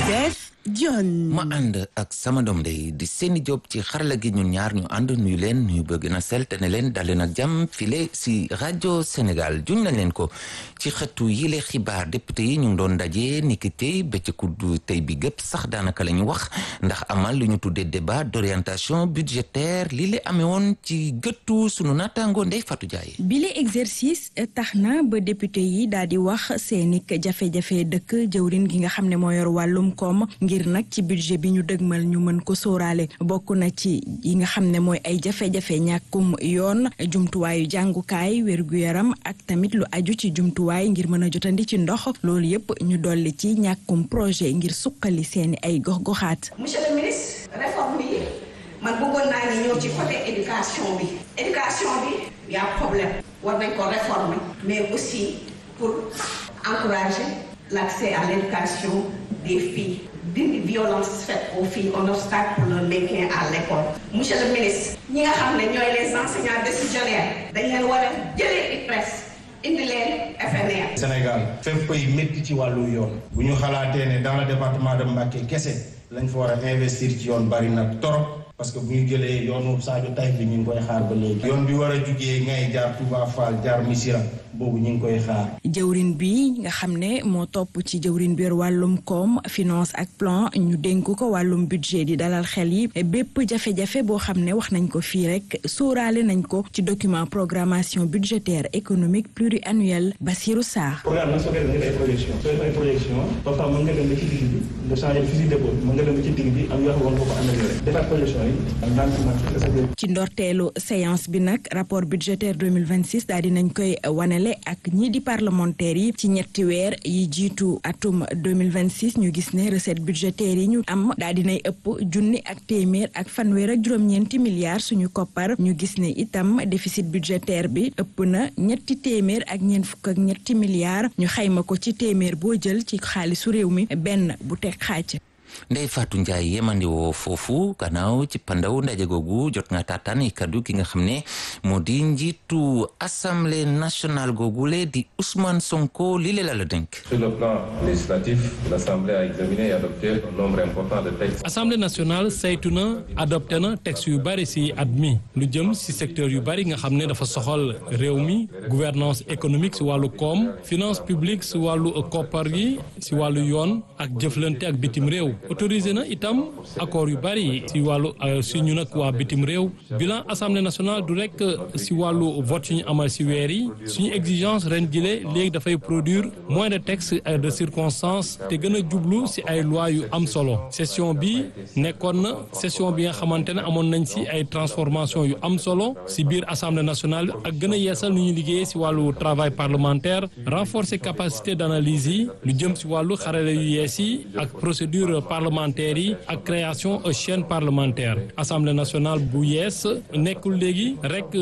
Def John. ma ànd ak sama doom day di seeni job ci xarala gi ñun ñaar ñu ànd nuyu leen nuyu bëgg na sel te ne leen dal leen ak jàmm file si rajo Sénégal juñ nañ leen ko ci xëtu yile xibaar député yi ñu ngi doon daje niki tey bëccëgu tey bi gëpp sax daanaka la ñu wax ndax amal lu ñu tuddee débat d'orientation budgétaire lii la amee woon ci gëttu sunu naataango Ndeye Fatou Ndiaye. bile exercice tax na ba député yi daal di wax seeni jafe-jafe dëkk jëwrin gi nga xam ne moo yor wàllum koom ngir nag ci budget bi ñu dëgmal ñu mën ko sóoraale bokk na ci yi nga xam ne mooy ay jafe-jafe ñàkkum yoon jumtuwaayu jàngukaay wér-gu-yaram ak tamit lu aju ci jumtuwaay ngir mën a jotandi ci ndox loolu yépp ñu dolli ci ñàkkum projet ngir suqali seeni ay gox-goxaat. monsieur le ministre réforme yi man bëggoon naa ni ñëw ci côté éducation bi éducation bi y a problème war nañ ko réformer mais aussi pour encourager l'accès à l'éducation des filles dindi violence faite aux filles un obstacle pour le maintien à l'école monsieur le ministre ñi nga xam ne ñooy les enseignants décisionnaires dañ leen war a jëlee IPRES indi leen FNR. Sénégal fépp ay métti ci wàllu yoon bu ñu xalaatee ne dans le département de Mbacké kese lañ fa war a investir ci yoon bari na torop parce que bu ñu jëlee yoonu Sadio Taïf bi ñu ngi koy xaar ba léegi. yoon bi war a jugee ngay jaar Touba Fall jaar Missirah boobu ñu ngi koy xaar. jëwrin bi nga xam ne moo topp ci jëwrin bi wàllum koom finance ak plan ñu dénk ko wàllum budget di dalal xel yi bépp jafe-jafe boo xam ne wax nañ ko fii rek sóoraale nañ ko ci document programmation budgétaire économique pluriannuel Bassirou Sarr. programme nag soo koy def nga def ay projection soo def ay projection parfois mën nga dem ba ci digg bi nga changé fusil d'épaule mën nga dem ba ci digg bi am yoo xam ne war nga ko amélioré defaat projection yi ak ndànk ci ndorteelu séance bi nag rapport budgétaire 2026 daal di nañ koy wanale ak ñii di parlementaires yi ci ñetti weer yi jiitu atum 2026 ñu gis ne recette budgétaire yi ñu am daal dinay ëpp junni ak téeméer ak fanweer ak juróom-ñeenti milliards suñu koppar ñu gis ne itam déficit budgétaire bi ëpp na ñetti téeméer ak ñeent fukk ak ñetti milliards ñu xayma ko ci téeméer boo jël ci xaalisu réew mi benn bu teg xaaj Ndeye Fatou Ndiaye yemandi woo foofu gannaaw ci pandaw ndaje googu jot nga taataan i kaddu ki nga xam ne moo di njiitu assemblée nationale googule di Ousmane Sonko lii la la dénk. Sur le plan législatif, l'Assemblée a examiné et adopté un nombre important de textes. Assemblée nationale saytu na adopté na texte yu bari ci at mi lu jëm ci secteur yu bari nga xam ne dafa soxal réew mi gouvernance économique ci wàllu koom finance publique ci wàllu koppar yi ci wàllu yoon ak jëflante ak bitim réew. autorisé na itam accord yu bari ci wàllu si ñu nag waa bitim réew bilan assemblée nationale du rek si wàllu vote yu ñu amal si weer yi suñu exigence ren jile léegi dafay produire moins de textes de circonstance te gën a jublu si ay loi yu am solo session bi nekkoon na session bi nga xamante ne amoon nañ si ay transformation yu am solo si biir assemblée nationale ak gën a yeesal nu ñu liggéeyee si wàllu travail parlementaire renforcer capacité d'analyse yi lu jëm si wàllu xarale yu yees yi ak procédure parlementaire yi ak création chaîne parlementaire assemblée nationale bu yees nekkul léegi rek